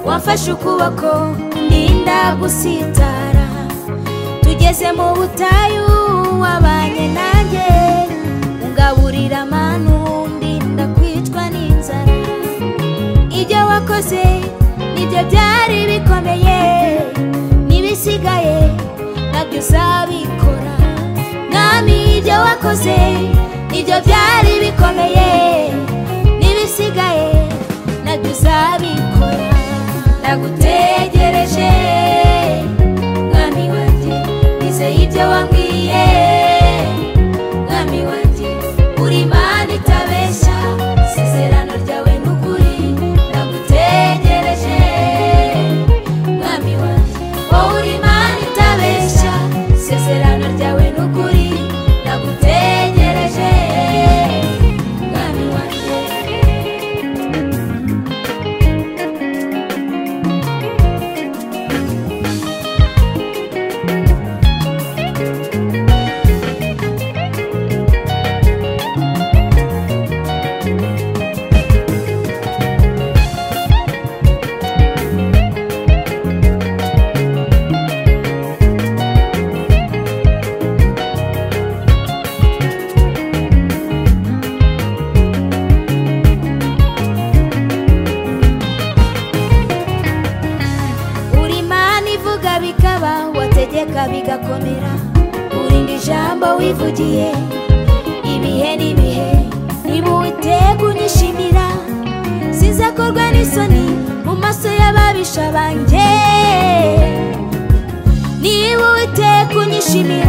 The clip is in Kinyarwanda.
wamfashe ukuboko ndinda gusitara tugeze mu butayu wabanye nanjye ungaburira amanu ndinda kwicwa n'inzara ibyo wakoze nibyo byari bikomeye n'ibisigaye nabyo uzabikora mwami ibyo wakoze nibyo byari bikomeye n'ibisigaye nabyo uzabikora ndagutegereje mwami wanjye nizeye ibyo wambwiye mwami wanjye uri imana itabeshya isezerano ryawe ni ukuri ndagutegereje mwami wanjye wowe uri imana itabeshya isezerano ryawe ni ukuri ndagutegereje mwami wanjye uri imana ivuga bikaba wategeka bigakomera urinde ijambo wivugiye ibihe n'ibihe niba uwiteka unyishimira sizakorwa n'isoni mu maso y'ababisha banjye niba uwiteka unyishimira